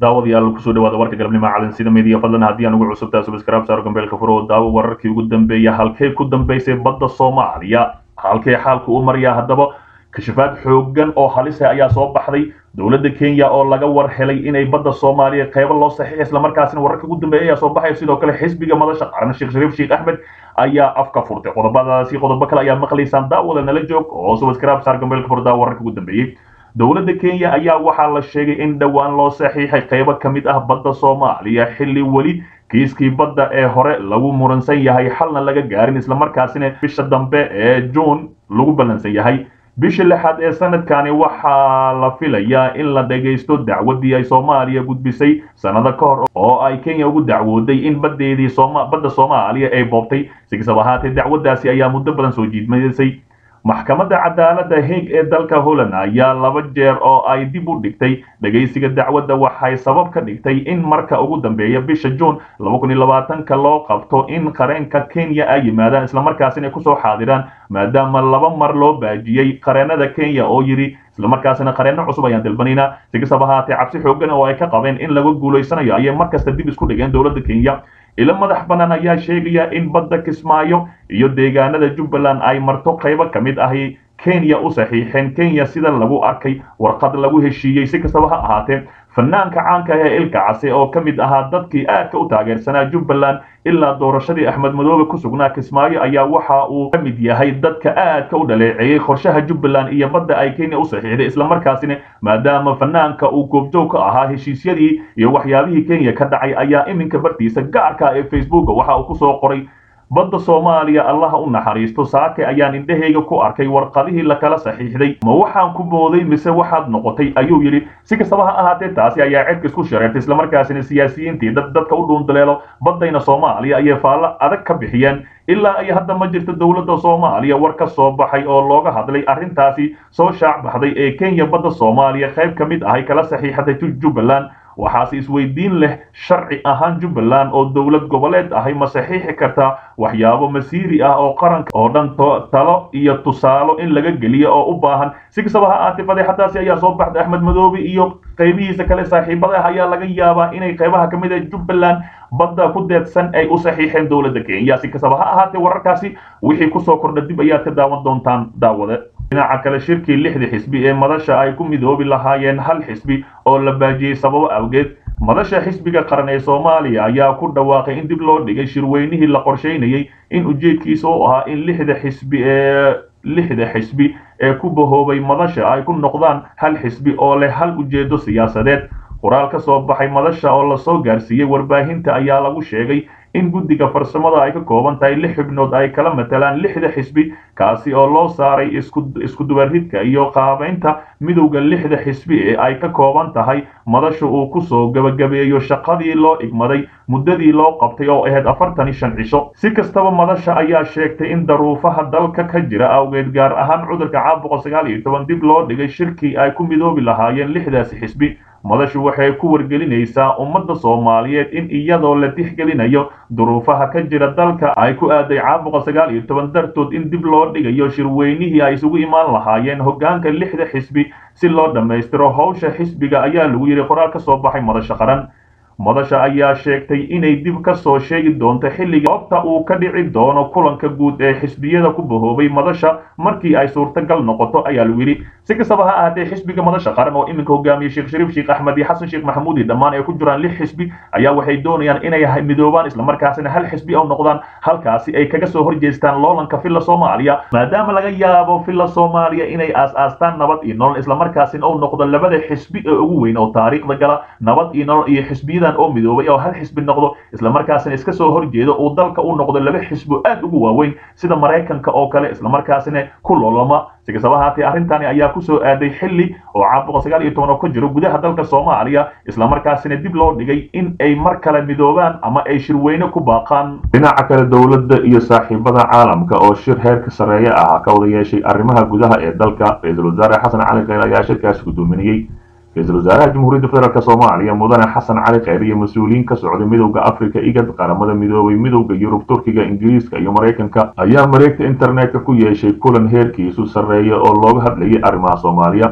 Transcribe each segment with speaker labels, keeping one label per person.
Speaker 1: daawadayaal kusoo dhawaada warka galabnimo calansida media fadlan haddii aan ugu cusubtaa subscribe saaro gambeelka furo oo daawo wararkii ugu dambeeya halkee ku dambaysay badda soomaaliya halkee xaalka u maraya haddaba kashafaad xoogan oo halisa ayaa soo baxday dowladda kenya oo laga war helay inay badda soomaaliya qeybo loo saxiixay islamarkaasina wararka ugu dambeeya ayaa soo baxaya sidoo kale xisbiga madasha qaran sheekh shariif sheekh axmed ayaa afka furtay qodobadaasi qodobo kale ayaa maqlaysaan daawada nala joog oo subscribe saar gambeelka furo daawo wararka ugu dambeeyey dowladda kenya ayaa waxaa la sheegay in dhowaan loo saxiixay qaybo ka mid ah badda soomaaliya xilli weli kiiskii badda ee hore lagu muransan yahay xalna laga gaarin islamarkaasina bisha dambe ee juun lagu ballansan yahay bisha lixaad ee sanadkani waxaa la filayaa in la dhagaysto dacwadii ay soomaaliya gudbisay sannado ka hor oo ay kenya ugu dacwooday in badeedii badda soomaaliya ay boobtay si kastaba ahaatee dacwadaasi ayaa muddo badan soo jiidmaysay maxkamadda cadaaladda haig ee dalka holland ayaa laba jeer oo ay dib u dhigtay dhegaysiga dacwadda waxay sabab ka dhigtay in marka ugu dambeeya bisha juun ka loo qabto in qareenka kenya ay yimaadaan islamarkaasina kusoo xaadiraan maadaama laba mar loo baajiyey qareenada kenya oo yidhi islamarkaasina qareenno cusub ayaan dalbanaynaa si kastaba ahaatee cabsi xoogan oo ay ka qabeen in laga guulaysanayo ayay markasta dib isku dhigeen dowladda kenya ilo madax bannaan ayaa sheegaya in badda kismaayo iyo deegaanada jubbaland ay marto qaybo ka mid ahi kenya u saxiixeen kenya sida lagu arkay warqad lagu heshiiyey si kastaba ha ahaatee fanaanka caanka ah ee ilka case oo ka mid ahaa dadkii aadka u taageersanaa jubbaland ilaa doorashadii axmed madoobe ku sugnaa kismaayo ayaa waxa uu ka mid yahay dadka aadka u dhaleeceeyey qorshaha jubbaland iyo badda ay kenya u saxiixday islamarkaasina maadaama fanaanka uu goobjoog ka ahaa heshiisyadii iyo waxyaabihii kenya ka dhacay ayaa iminka bartiisa gaarka ee facebooka waxa uu kusoo qoray badda soomaaliya allaha u naxariisto saake ayaan indhahayga ku arkay warqadihii lakala saxiixday ma waxaan ku booday mise waxaad noqotay ayuu yidhi si kastaba ha ahaatee taasi ayaa cedka isku shareertay islamarkaasina siyaasiyiintii dad dadka u dhuundaleelo baddayna soomaaliya ayay faallo adag ka bixiyeen ilaa ay hadda ma jirto dowladda soomaaliya war ka soo baxay oo looga hadlay arrintaasi soo shaac baxday ee kenya badda soomaaliya qayb ka mid ahay kala saxiixatay jubbaland waxaase isweydiin leh sharci ahaan jubbaland oo dowlad goboleed ahay ma saxiixi kartaa waxyaabo masiiri ah oo qaranka oo dhan talo iyo tusaalo in laga geliyo oo u baahan si kastaba ha ahaatee fadeexadaasi ayaa soo baxday axmed madoobe iyo qaybihiisa kale saaxiibada ah ayaa laga yaabaa inay qaybaha ka mid ah jubbaland badda ku deedsan ay u saxiixeen dowladda kenya si kastaba ha ahaatee wararkaasi wixii kusoo kordha dib ayaad ka daawan doontaan daawade dhinaca kale shirkii lixda xisbi ee madasha ay ku midoobi lahaayeen hal xisbi oo la baajiyey sababo awgeed madasha xisbiga qaran ee soomaaliya ayaa ku dhawaaqay in dib loo dhigay shirweynihii la qorshaynayey in ujeedkiisa u ahaa in lixda xisbi ee lixda xisbi ee ku bahoobay madasha ay ku noqdaan hal xisbi oo leh hal ujeedo siyaasadeed qoraal ka soo baxay madasha oo lasoo gaarsiiyey warbaahinta ayaa lagu sheegay in guddiga farsamada ay ka kooban tahay lix xubnood ay kala matalaan lixda xisbi kaasi oo loo saaray isku dubaridka iyo qaabaynta midowda lixda xisbi ee ay ka kooban tahay madasha uu kusoo gebagabeeyo shaqadii loo igmaday muddadii loo qabtay oo ahayd afartan iyo shan cisho si kastaba madasha ayaa sheegtay in daruufaha dalka ka jira awgeed gaar ahaan cudurka caabuqa sagaal iyo toban dib loo dhigay shirkii ay ku midoobi lahaayeen lixdaasi xisbi madashu waxay ku wargelinaysaa ummadda soomaaliyeed in iyadoo la tixgelinayo duruufaha ka jira dalka ay ku aaday caabuqa sagaal iyo toban dartood in dib loo dhigayo shirweynihii ay isugu imaan lahaayeen hoggaanka lixda xisbi si loo dhammaystiro howsha xisbiga ayaa lagu yidhi qoraal ka soo baxay madasha qaran madasha ayaa sheegtay inay dib ka soo sheegi doonto xilliga goobta uu ka dhici doono kulanka guud ee xisbiyada ku bahoobay madasha markii ay suurtagal noqoto ayaa lagu yidhi si kastaba ha ahaatee xisbiga madasha qaran oo iminka hogaamiyey sheekh shariif sheekh axmed iyo xasan sheekh maxamuud iyo dhammaan ay ku jiraan lix xisbi ayaa waxay doonayaan inay midoobaan islamarkaasina hal xisbi oo noqdaan halkaasi ay kaga soo horjeestaan loolanka filla soomaaliya maadaama laga yaabo filla soomaaliya inay aas-aastaan nabad iyo nolol islamarkaasina uu noqdo labada xisbi ee ugu weyn oo taariikhda gala nabad iyo nolol iyo xisbiyada oo midoobay oo hal xisbi noqdo islamarkaasina iska soo horjeedo uu dalka u noqdo laba xisbo aad ugu waaweyn sida maraykanka oo kale islamarkaasina ku loloma si kastaba ahaatee arrintani ayaa kusoo aaday xilli oo caabuqa sagaal iyo toban oo ka jiro gudaha dalka soomaaliya islamarkaasina dib loo dhigay in ay mar kale midoobaan ama ay shirweyne ku baaqaan dhinaca kale dowladda iyo saaxiibada caalamka oo shir heerka sarreeye ah ka wada yeeshay arrimaha gudaha ee dalka ra-iisul wasaare xasan cali kheyr ayaa shirkaasi gudoominayey ra-iisul wasaaraha jamhuuriyadda federaalk soomaaliya mudane xasan cali kheyr iyo mas-uuliyiin ka socday midowda africa igad qaramada midoobay midowda yurub turkiga ingiriiska iyo maraykanka ayaa mareegta internetka ku yeeshay kulan heerkiisu sarreeya oo looga hadlayay arrimaha soomaaliya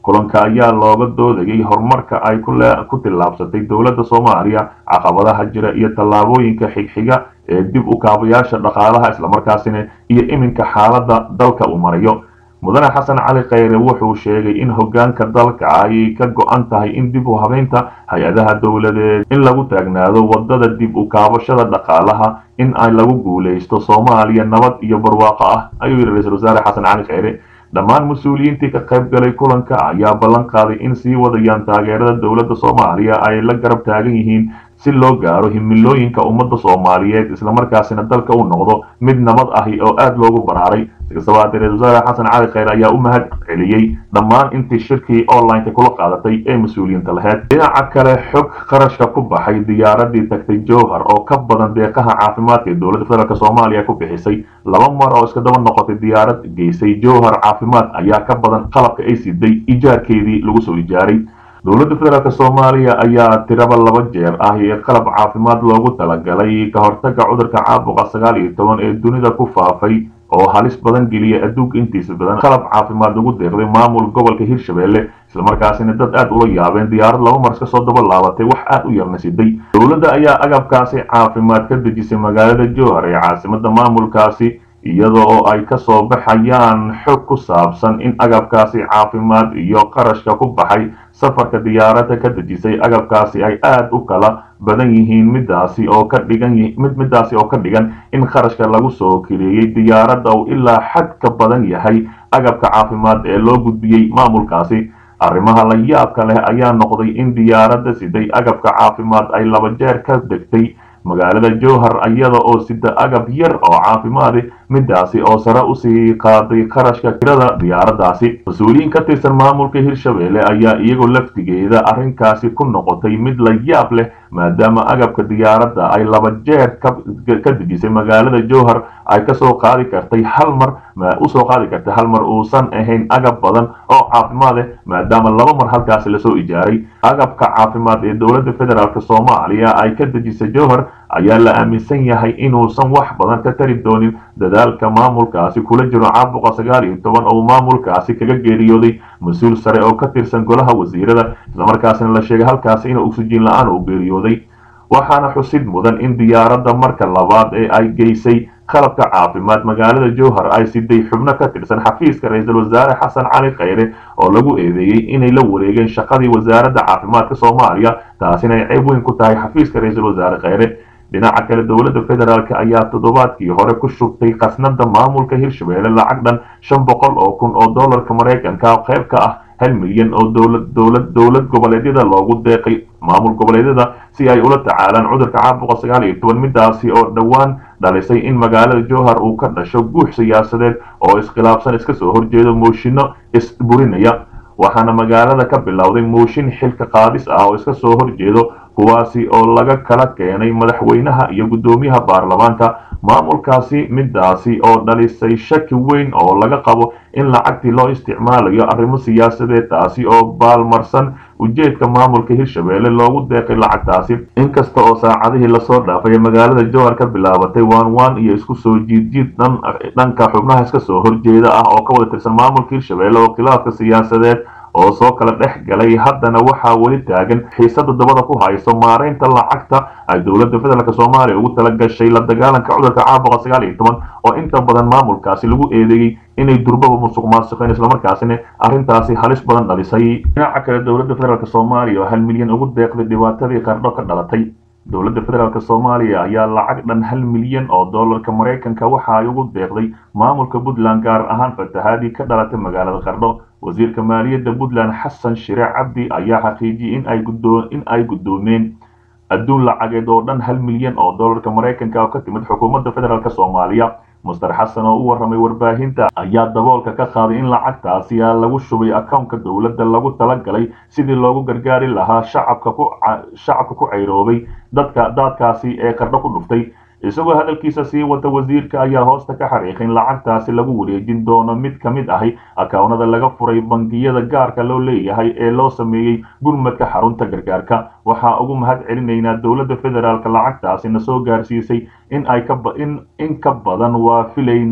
Speaker 1: kulanka ayaa looga doodayay horumarka ay ku tillaabsatay dowladda soomaaliya caqabadaha jira iyo tallaabooyinka xigxiga ee dib u kaabayaasha dhaqaalaha islamarkaasina iyo iminka xaaladda dalka uu marayo mudane xasan cali khayre wuxuu sheegay in hoggaanka dalka ay ka go-an tahay in dib u habeynta hay-adaha dowladeed in lagu taagnaado wadada dib u kaabashada dhaqaalaha in ay lagu guulaysto soomaaliya nabad iyo barwaaqo ah ayuu yidhi ra-iisul wasaare xasan cali khayre dhammaan mas-uuliyiintii ka qayb galay kulanka ayaa ballan qaaday in sii wadayaan taageerada dowladda soomaaliya ay la garab taagan yihiin si loo gaaro himilooyinka ummadda soomaaliyeed islamarkaasina dalka u noqdo mid nabad ahi oo aada loogu baraaray sikastaba haddee ra-isul wasaare xasan cali khayre ayaa u mahad celiyey dhammaan intii shirkii online-ka kula qaadatay ee mas-uuliyiinta laheyd dhinaca kale xog qarashka ku baxay diyaaradii tagtay jowhar oo ka badan deeqaha caafimaadka ee dowladda federaalk soomaaliya ku bixisay laba mar oo iska daba noqotay diyaarad geysay jowhar caafimaad ayaa ka badan qalabka ay siday ijaarkeedii lagu soo ijaaray dowladda federaalk soomaaliya ayaa tiraba laba jeer ah ee qalab caafimaad loogu talagalay ka hortaga cudurka caabuqa sagaal iyo toban ee dunida ku faafay oo halis badan geliya adduunka intiisa badan qalab caafimaad lagu deeqday maamul gobolka hirshabelle islamarkaasina dad aada ula yaabeen diyaarad laba mar iska soo daba laabatay wax aada u yarna siday dowladda ayaa agabkaasi caafimaad ka dejisay magaalada jowhar ee caasimada maamulkaasi iyada oo ay ka soo baxayaan xog ku saabsan in agabkaasi caafimaad iyo qarashka ku baxay safarka diyaaradda ka dejisay agabkaasi ay aada u kala badan yihiin midaasi oo ka dhigan mid midaasi oo ka dhigan in qarashka lagu soo keleeyey diyaaradda uu ilaa xad ka badan yahay agabka caafimaad ee loo gudbiyey maamulkaasi arrimaha la yaabka leh ayaa noqday in diyaaradda siday agabka caafimaad ay laba jeer ka degtay magaalada jowhar iyada oo sida agab yar oo caafimaadi midaasi oo sare usii qaaday qarashka tirada diyaaraddaasi mas-uuliyiin ka tirsan maamulka hirshabelle ayaa iyagoo laftigeeda arrinkaasi ku noqotay mid la yaab leh maadaama agabka diyaaradda ay laba jeer ka dejisay magaalada jowhar ay kasoo qaadi kartay hal mar usoo qaadi kartay hal mar uusan ahayn agab badan oo caafimaad eh maadaama laba mar halkaasi lasoo ijaaray agabka caafimaad ee dowladda federaalk soomaaliya ay ka dejisay jowhar ayaa la aaminsan yahay inuusan wax badan ka tari doonin dadaalka maamulkaasi kula jiro caabuqa sagaal iyo toban oo maamulkaasi kaga geeriyooday mas-uul sare oo ka tirsan golaha wasiirada islamarkaasina la sheegay halkaasi inuu oksijiin la-aan uu geeriyooday waxaana xusid mudan in diyaaradda marka labaad ee ay geysay qalabka caafimaad magaalada jowhar ay siday xubno ka tirsan xafiiska ra-iisul wasaare xasan cali khayre oo lagu eedeeyey inay la wareegeen shaqadii wasaaradda caafimaadka soomaaliya taasina ay ceeb weyn ku tahay xafiiska ra-iisul wasaare khayre dhinaca kale dowladda federaalk ayaa toddobaadkii hore ku shubtay khasnada maamulka hirshabelle lacag dhan shan boqol oo kun oo dollarka maraykanka qayb ka ah hal milyan oo dowlad dowlad dowlad goboleedyada loogu deeqay maamul goboleedyada si ay ula tacaalaan cudurka caabuqa sagaal iyo toban midaasi oo dhowaan dhalisay in magaalada jowhar uu ka dhasho guux siyaasadeed oo iskhilaafsan iska soo horjeedo mooshinno isburinaya waxaana magaalada ka bilowday mooshin xilka qaadis ah oo iska soo horjeedo kuwaasi oo laga kala keenay madaxweynaha iyo guddoomiyaha baarlamaanka maamulkaasi midaasi oo dhalisay shaki weyn oo laga qabo in lacagtii loo isticmaalayo arrimo siyaasadeed taasi oo baalmarsan ujeedka maamulka hirshabelle loogu deeqay lacagtaasi inkasta oo saacadihii lasoo dhaafay magaalada jowhar ka bilaabatay waan waan iyo isku soo jiidjiid dhanka xubnaha iska soo horjeeda ah oo ka wada tirsan maamulka hirshabelle oo khilaafka siyaasadeed oo soo kala dhex galay haddana waxaa weli taagan xiisada dabada ku hayso maaraynta lacagta ay dowladda federaalk soomaaliya ugu tala gashay la dagaalanka cudurka caabuqa sagaal iyo toban oo inta badan maamulkaasi lagu eedeeyey inay durbaba musuq maasuqeen islamarkaasina arrintaasi halis badan dhalisay dhinaca kale dowladda federaalk soomaaliya oo hal milyan ugu deeqday dhibaatadii qardho ka dhalatay dowladda federaalk soomaaliya ayaa lacag dhan hal milyan oo dollarka maraykanka waxa ay ugu deeqday maamulka puntland gaar ahaan fatahaadii ka dhalatay magaalada qardho wasiirka maaliyadda puntland xasan shire cabdi ayaa xaqiijiyey in ay gudoo in ay guddoomeen adduun lacageed oo dhan hal milyan oo dollarka maraykanka oo ka timid xukuumadda federaalk soomaaliya muster xasan oo u warramay warbaahinta ayaa daboolka ka qaaday in lacagtaasi lagu shubay akownka dowladda lagu talagalay sidii loogu gargaari lahaa shacabka ku shacabka ku cayroobay dadka daadkaasi ee qardho ku dhuftay isagoo hadalkiisa sii wata wasiirka ayaa hoosta ka xariiqay in lacagtaasi lagu wareejin doono mid ka mid ahi akawnada laga furay bangiyada gaarka loo leeyahay ee loo sameeyey gurmadka xarunta gargaarka waxaa ugu mahad celinaynaa dowladda federaalk lacagtaasi na soo gaarsiisay in ay ka in in ka badan waa filaynaa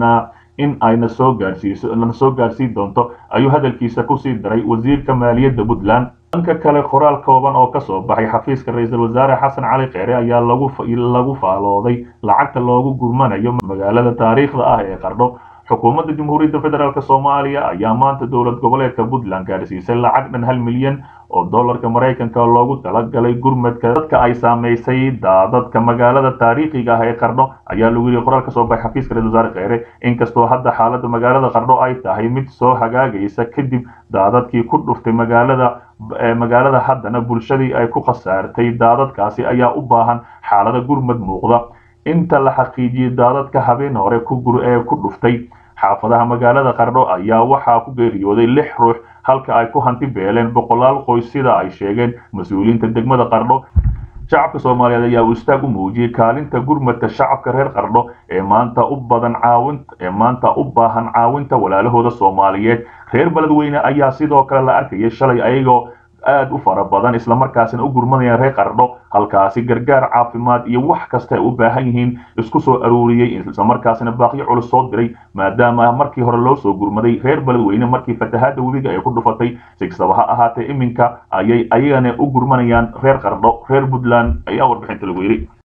Speaker 1: in ayna soo gaarsiiso lana soo gaarsiin doonto ayuu hadalkiisa kusii daray wasiirka maaliyadda puntland dhanka kale qoraal kooban oo kasoo baxay xafiiska ra-iisul wasaare xasan cali kheyre ayaa lagu lagu faalooday lacagta loogu gurmanayo magaalada taariikhda ah ee qardho xukuumadda jamhuuriyadda federaalk soomaaliya ayaa maanta dowlad goboleedka puntland gaadhsiisay lacag dhan hal milyan oo dollarka maraykanka loogu talagalay gurmadka dadka ay saamaysay daadadka magaalada taariikhiga ah ee qardho ayaa lagu yidhi qoraal kasoo baxay xafiiska ra-isul wasaare kheyre inkastoo hadda xaaladda magaalada qardho ay tahay mid soo hagaagaysa kadib daadadkii ku dhuftay magaalada magaalada haddana bulshadii ay ku khasaartay daadadkaasi ayaa u baahan xaalada gurmad muuqda inta la xaqiijiyey daadadka habeen hore ee ku dhuftay xaafadaha magaalada qardho ayaa waxaa ku geeriyooday lix ruux halka ay ku hanti beeleen boqolaal qoys sida ay sheegeen mas-uuliyiinta degmada qardho shacabka soomaaliyeed ayaa uu istaag u muujiyey kaalinta gurmadka shacabka reer qardho ee maanta u badan caawin ee maanta u baahan caawinta walaalahooda soomaaliyeed reer beledweyne ayaa sidoo kale la arkayay shalay ayagoo aad u fara badan islamarkaasina u gurmanayaan reer qardho halkaasi gargaar caafimaad iyo wax kasta ay u baahan yihiin isku soo aruuriyey islamarkaasina baaqyo culus soo diray maadaama markii hore loo soo gurmaday reer beledweyne markii fatahaada webiga ay ku dhufatay si kastaba ha ahaatee iminka ayay ayagana u gurmanayaan reer qardho reer puntland ayaa warbixinta lagu yidhi